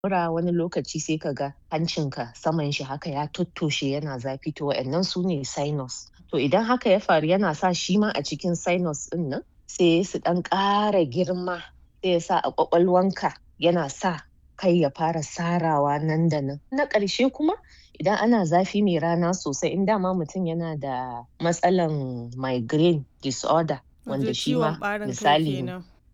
mura wani lokaci sai ka ga hancinka saman shi haka ya tottoshe yana zafi to wa'annan su ne sinus to idan haka ya faru yana sa shi ma a cikin sinus ɗin nan sai su ɗan ƙara girma sai ya sa a ƙwaƙwalwanka yana sa kai ya fara sarawa nan da nan na ƙarshe kuma idan ana zafi mai rana sosai in dama mutum yana da matsalan migraine disorder wanda shi ma misali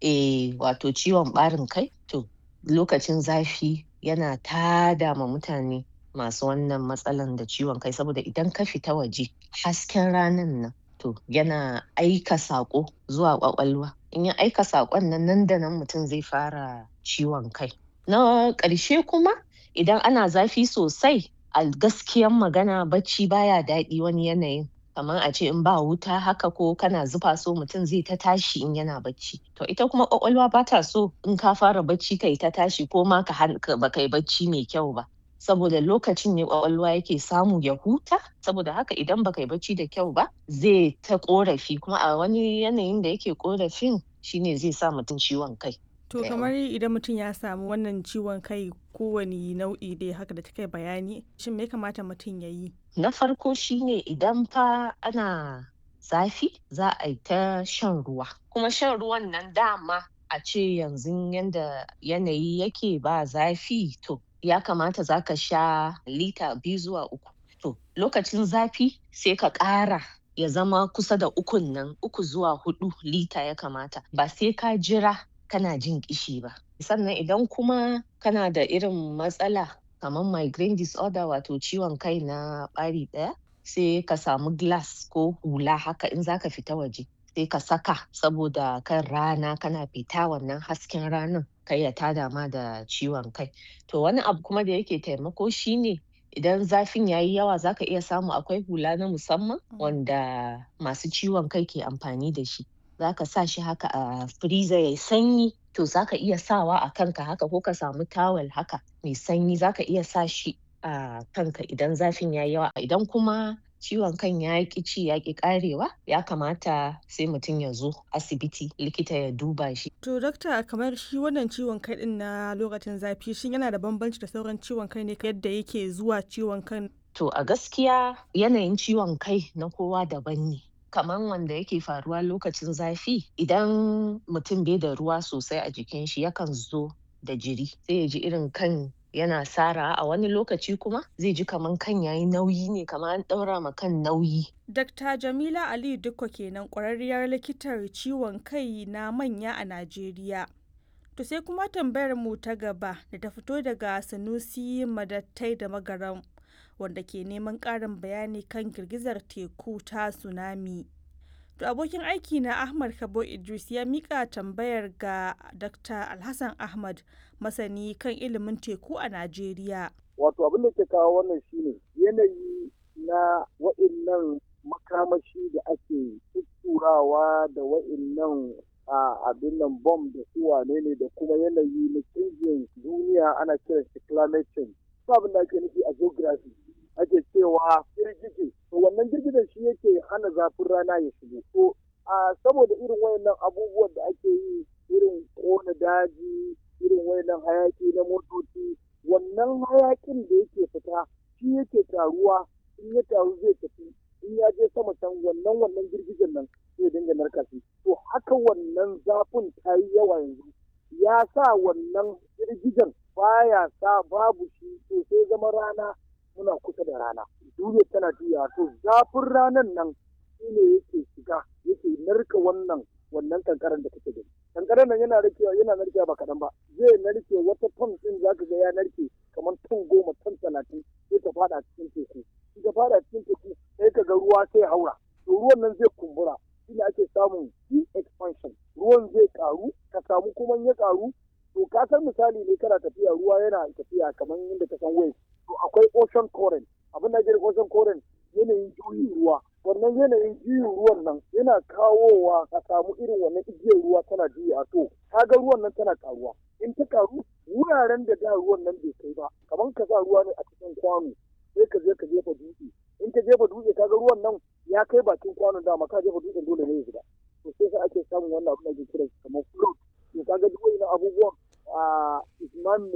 eh wato ciwon ɓarin kai to lokacin zafi yana tada ma mutane masu wannan matsalan da ciwon kai saboda idan ka fita waje hasken ranan nan to yana aika saƙo zuwa ƙwaƙwalwa in ya aika saƙon nan nan da nan mutum zai fara ciwon kai na ƙarshe kuma idan ana zafi sosai a gaskiyan magana bacci baya daɗi wani yanayin kamar a ce in ba wuta haka ko kana zufa so mutum zai ta tashi in yana bacci to ita kuma ƙwaƙwalwa ba ta so in ka fara bacci kai ta tashi ko ma ka ba kai bacci mai kyau ba saboda lokacin ne ƙwaƙwalwa yake samu ya huta saboda haka idan ba kai bacci da kyau ba zai ta ƙorafi kuma a wani yanayin da yake ƙorafin shine zai sa mutum ciwon kai To kamar idan mutum ya samu wannan ciwon kai kowane nau'i dai haka da kai bayani shin me ya kamata mutum ya yi? Na farko shine idan fa ana zafi za a yi ta shan ruwa kuma shan ruwan nan dama a ce yanzu yanda yanayi yake ba zafi to ya kamata za ka sha lita biyu zuwa uku. To lokacin zafi sai ka ƙara ya zama kusa da ukun nan uku zuwa huɗu lita ya kamata ba sai ka jira kana jin ƙishi ba. Sannan idan kuma kana da irin matsala kamar migraine disorder wato ciwon kai na ɓari ɗaya sai ka samu glass ko hula haka in zaka fita waje sai ka saka saboda kan rana kana fita wannan hasken ranan kar ya tada ma da ciwon kai. To wani abu kuma da yake taimako shine idan zafin yayi yawa zaka iya samu akwai hula na musamman wanda masu ciwon kai ke amfani da shi. zaka sa shi haka a freezer yayi sanyi to zaka iya sawa a kanka haka ko ka samu tawel haka mai sanyi zaka iya sa shi a kanka idan zafin yayi yawa idan kuma ciwon kan ya ƙi ci ya ƙi ƙarewa ya kamata sai mutum ya zo asibiti likita ya duba shi. To dakta kamar shi wannan ciwon kai ɗin na lokacin zafi shin yana da bambanci da sauran ciwon kai ne yadda yake zuwa ciwon kan? To a gaskiya yanayin ciwon kai na kowa daban ne. kamar wanda yake faruwa lokacin zafi idan mutum bai da ruwa sosai a jikin shi yakan zo da jiri sai ya ji irin kan yana sara a wani lokaci kuma zai ji kaman kan yayi nauyi ne kamar an ɗaura ma kan nauyi. Dr. Jamila Aliyu Dukko kenan ƙwararriyar likitar ciwon kai na manya a Najeriya. To sai kuma tambayar mu ta gaba da ta fito daga Sanusi Madattai da Magaram. wanda ke neman ƙarin bayani kan girgizar teku ta tsunami. To abokin aiki na Ahmad Kabo Idris ya mika tambayar ga Dr. Alhassan Ahmad masani kan ilimin teku a Najeriya. Wato abin da ke kawo wannan shine yanayi na wa'innan makamashi da ake tutturawa da wa'innan a abin nan bom da su wane ne da kuma yanayi na canjin duniya ana kiran shi climate change. Abin da ake nufi a geography ake cewa girgije to wannan girgijen shi yake hana zafin rana ya shigo to a saboda irin wayannan abubuwan da ake yi irin kona daji irin wayannan hayaki na motoci wannan hayakin da yake fita shi yake taruwa in ya taru zai tafi in ya je sama can wannan wannan girgijen nan zai dinga narka shi to haka wannan zafin ta yi yawa yanzu ya sa wannan girgijen baya sa babu shi to sai zama rana muna kusa da rana duniya tana juya to zafin ranan nan shine yake shiga yake narka wannan wannan kankaran da kake gani kankaran nan yana narkewa yana narkewa ba kaɗan ba zai narke wata ton din zaka ga ya narke kamar ton goma ton talatin sai ta fada cikin teku in ta fada cikin teku sai ka ga ruwa sai haura to ruwan nan zai kumbura shine ake samun deep expansion ruwan zai karu ka samu kuma ya karu to ka san misali ne kana tafiya ruwa yana tafiya kamar yadda ka san waves to akwai ocean current abin da ake ocean current yanayin juyin ruwa wannan yanayin juyin ruwan nan yana kawowa ka samu irin wannan igiyar ruwa tana juya to kaga ruwan nan tana karuwa in ta karu wuraren da da ruwan nan bai kai ba kamar ka sa ruwa ne a cikin kwano sai ka je ka jefa dutse in ka jefa dutse kaga ruwan nan ya kai bakin kwanon dama ka jefa dutsen dole ne ya shiga to sai sai ake samun wannan abin da ake kira kamar float to kaga duk wannan abubuwan a isman ne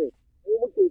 mu muke